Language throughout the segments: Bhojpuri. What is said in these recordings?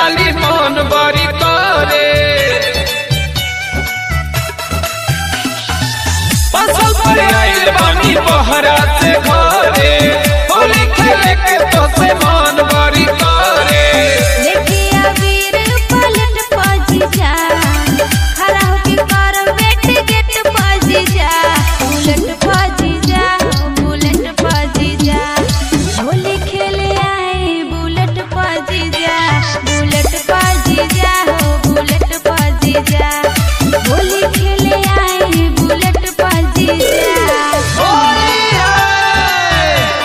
साली मन बड़ी करे फसल पर आइल बानी बहरा से घरे होली खेले के तो से मन बड़ी करे लेके अबीर पलट पजी जा खड़ा होके कर वेट गेट पजी जा बुलेट पजी जा बुलेट पजी जा होली खेले आए बुलेट पजी जा बुलेट पजी जा हो बुलेट पजी जा होली खेले आए बुलेट पजी जा होली है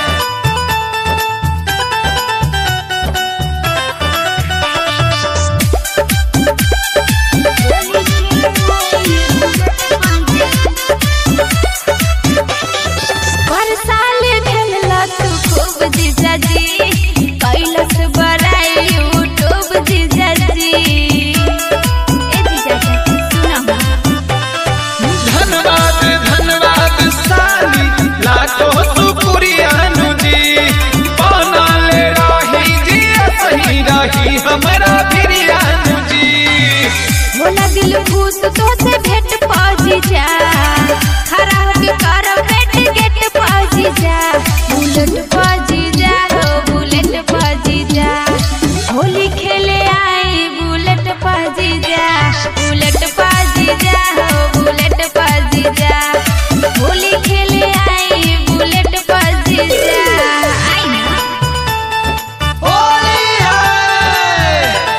पर साल खेलला तू खूब जीजा जी कैलस बड़ाई यूट्यूब जीजा जी ए जीजा जी सुना धन्यवाद धन्यवाद साली लाखो शुक्रिया जी बनल रही जी सही रही हमरा बिरयानू जी बोला दिल खुश तो से भेंट पहुंची जा खरा होके कर भेंट गेट पहुंची जा बुलेट पहुंची जा हो बुलेट पहुंची जा होली खेले आई बुलेट पहुंची जा बुलेट पहुंची जा हो बुलेट पहुंची जा होली खेले आई बुलेट पहुंची जा आई ना होली है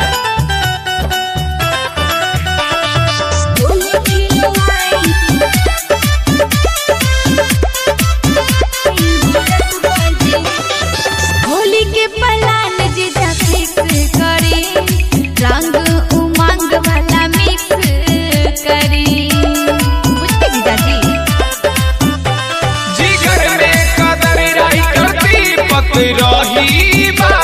होली खेले आई होली के पलान जीजा फिक्स करी रंग उमंग वाला मिक्स करी बुझते जीजा जी जिगर में कदर राई करती पत रही बा